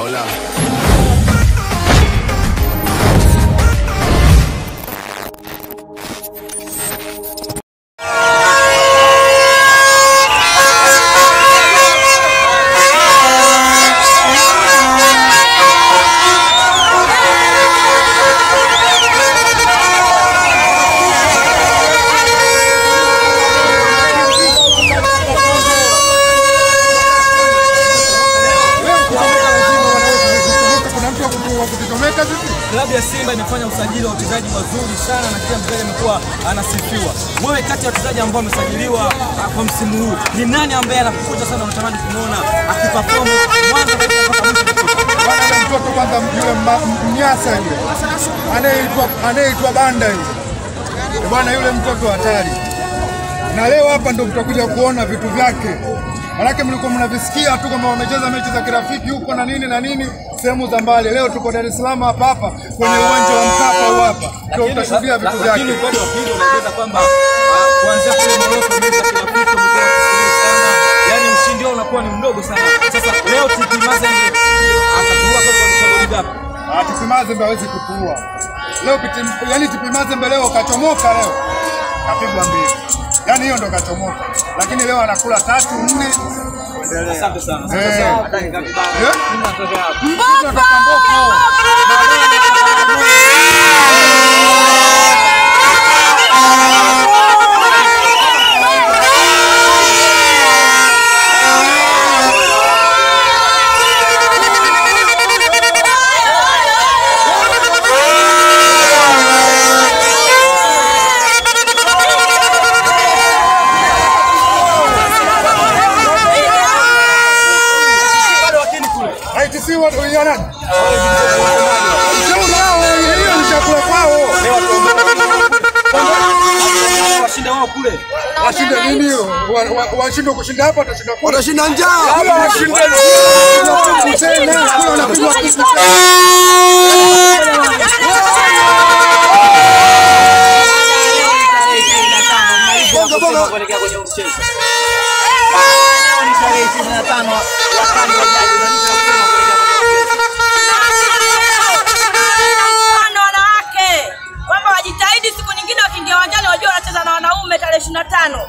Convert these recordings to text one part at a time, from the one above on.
Maulana. Klabu ya Simba imefanya usajili wa wachezaji wazuri sana na kila mchezaji amekuwa anasifiwa. Wewe kati ya wachezaji ambao wamesajiliwa ah, kwa msimu huu ni nani ambaye anakukuta sana unatamani kumwona akiperform mwanzo kabisa mpaka mwisho? Bwana yule mtoto kwanza, yule mma- mnyasa yule anayeitwa anayeitwa Banda yule Eh, bwana, yule mtoto hatari, na leo hapa ndo mtakuja kuona vitu vyake. Manake mlikuwa mnavisikia tu kwamba wamecheza mechi za kirafiki huko na nini na nini sehemu za mbali. Leo tuko Dar es Salaam hapa hapa kwenye uwanja wa Mkapa huu hapa, ndio Lakini- utashuhudia vitu vyake. Lakini upande wa pili unaeleza kwamba ah, kuanzia kule Morocco mechi za kirafiki umekuwa ukisubiri sana, yaani ushindi wao unakuwa ni mdogo sana. Sasa leo TP Mazembe atachukua kwa kwa goli ngapi? Ah, TP Mazembe hawezi kutuua leo. Piti- Yani TP Mazembe leo kachomoka, leo kapigwa mbili, yani hiyo ndo kachomoka, lakini leo anakula tatu nne. Asante sana. Asante Eh. sana. Hata ngapi bana? Eh? Mimi natokea hapa. Tunatoka Mboko. Bado wakini kule. ITC watu ya nani? Sio nao, hiyo ni chakula kwao. Washinde wao kule. Washinde nini hiyo? Wa- wa- Washinde kushinda hapa watashinda kule. Watashinda njaa. Hapa washinde kuku tena, kule wanapigwa kuku tena. Bonga bonga. Kuelekea kwenye mchezo. na wanawake kwamba wajitahidi siku nyingine wakiingia uwanjani wajua wanacheza na wanaume tarehe ishirini na tano.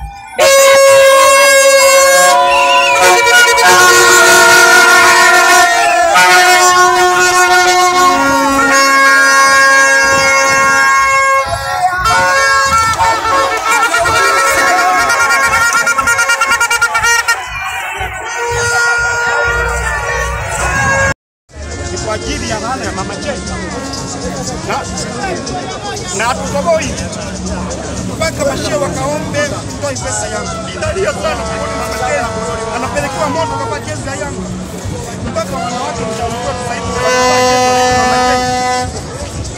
ni kwa ajili ya maana ya mama chetu na na hatutoboi mpaka mashia wakaombe toi pesa yangu. Ninalia sana kuona mama chetu anapelekewa moto kama jezi ya yangu, mpaka wanawake mshauriwa sasa hivi wavaa jezi ya mama chetu.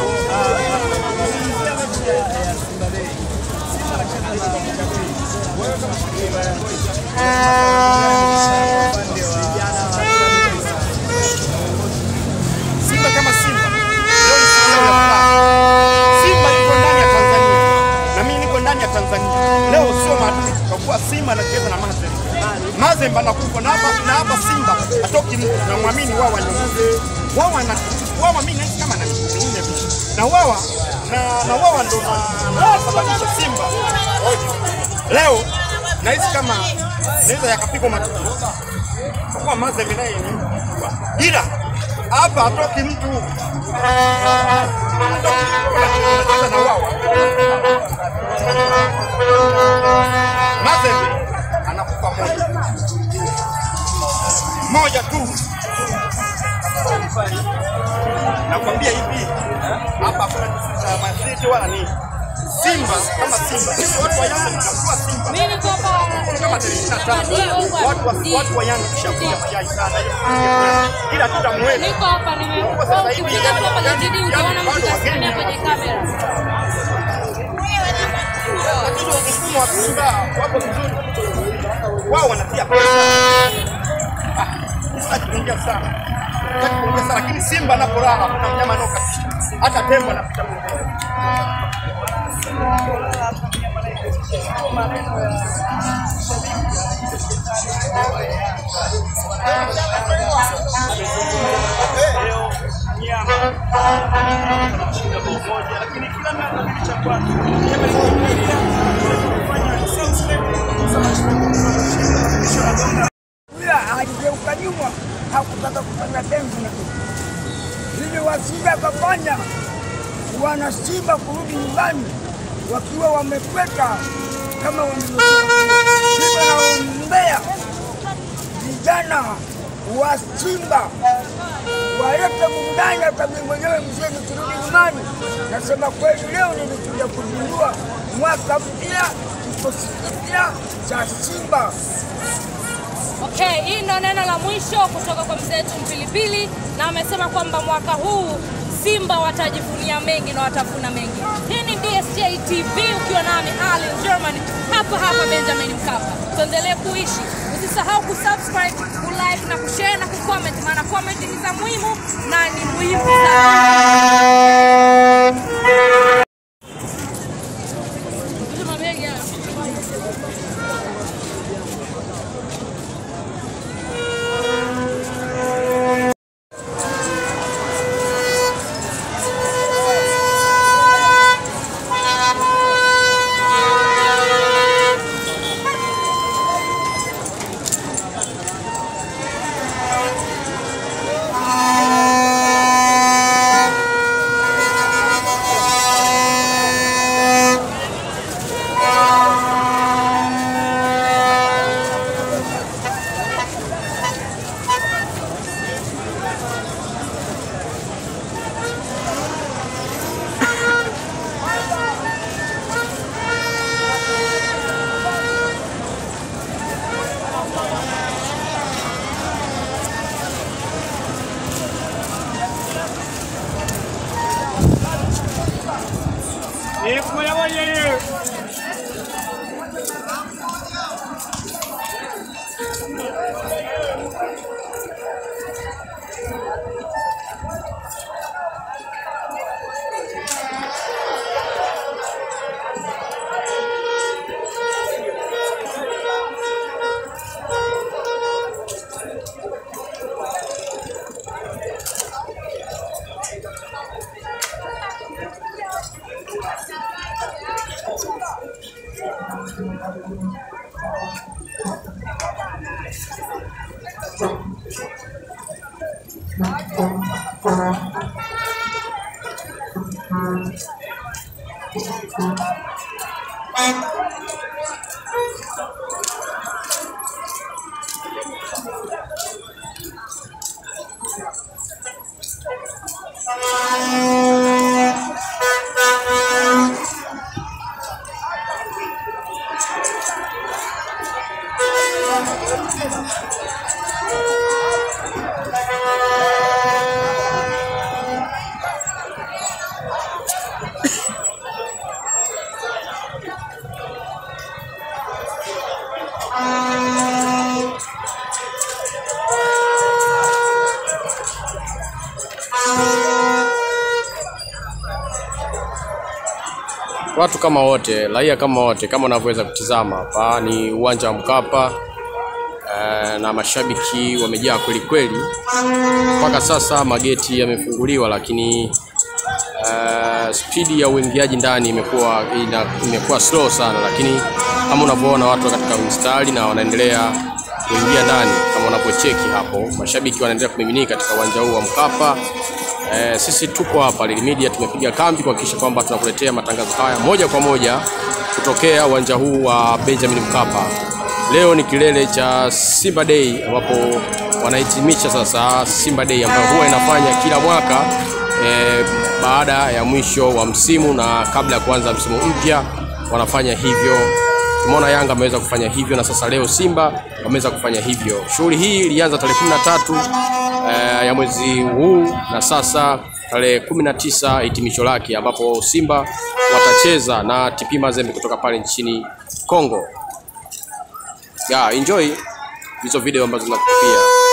Simba kama Simba leo ni siku yao ya furaha. Simba yuko ndani ya Tanzania na mimi niko ndani ya Tanzania. Leo sio maadui, kwa kuwa Simba anacheza na Mazembe. Mazembe anakufa na hapa na hapa Simba atoki mtu na muamini wao wanyonge. Wao wana wao mimi nahisi kama na mingine hivi. Na wao na na wao ndio wanasababisha Simba. Leo nahisi kama naweza yakapigwa matukio kwa kuwa Mazembe naye ni mkubwa. ila hapa hatoki mtu anacheza na wao. Mazembe anakufa moja moja tu, nakwambia hivi, hapa hakuna kisa cha mazeti wala nini. Simba kama Simba, sisi watu wa Yanga tunakuwa Simba Mimi niko hapa kama tarehe ishirini na tano watu wa watu wa Yanga tushakuja mayai sana, ila tutamweza niko hapa nime ukifika hapa kwenye CD utaona mtu kasimamia kwenye kamera. lakini mfumo wa Simba wako vizuri, wao wanatia pesa. Ah, sitaki kuongea sana, sitaki kuongea sana, lakini Simba anapolala kuna mnyama anaokatisha, hata tembo anapita pembeni. leo nyama kushinda bao moja, lakini kila mara na kitu cha kwake. Nyama iliyoingia kufanya same step kushinda Ila aligeuka nyuma, hakutaka kufanya dengu na kitu. Ili wasije akafanya wana Simba kurudi nyumbani wakiwa wamekweka kama wamevyokuwa. Hivyo naombea vijana wa Simba walete burudani. Hata mimi mwenyewe mzee nikirudi nyumbani, nasema kweli, leo nilikuja kuzindua mwaka mpya, kikosi kipya cha Simba. Okay, hii ndio neno la mwisho kutoka kwa mzee wetu Mpilipili, na amesema kwamba mwaka huu Simba watajivunia mengi na watavuna mengi. Hii ni DSJ TV ukiwa nami Ali German hapa hapa Benjamin Mkapa. Tuendelee kuishi, usisahau kusubscribe, kulike na kushare na kucomment, maana comment ni za muhimu na ni muhimu sana. Mabegi haya. watu kama wote, raia kama wote, kama unavyoweza kutizama hapa ni uwanja wa Mkapa eh, na mashabiki wamejaa kweli kweli. Mpaka sasa mageti yamefunguliwa, lakini eh, spidi ya uingiaji ndani imekuwa ina, imekuwa slow sana, lakini kama unavyoona watu katika mstari na wanaendelea kuingia ndani, kama unavyocheki hapo, mashabiki wanaendelea kumiminika katika uwanja huu wa Mkapa. Eh, sisi tuko hapa Lili Media tumepiga kambi kuhakikisha kwamba tunakuletea matangazo haya moja kwa moja kutokea uwanja huu wa Benjamin Mkapa. Leo ni kilele cha Simba Day ambapo wanahitimisha sasa Simba Day ambayo huwa inafanya kila mwaka eh, baada ya mwisho wa msimu na kabla ya kuanza msimu mpya wanafanya hivyo. Tumeona Yanga ameweza kufanya hivyo na sasa leo Simba wameweza kufanya hivyo. Shughuli hii ilianza tarehe 13 eh, ya mwezi huu na sasa tarehe 19 hitimisho lake ambapo Simba watacheza na TP Mazembe kutoka pale nchini Kongo. Ya, enjoy hizo video ambazo zinakupia.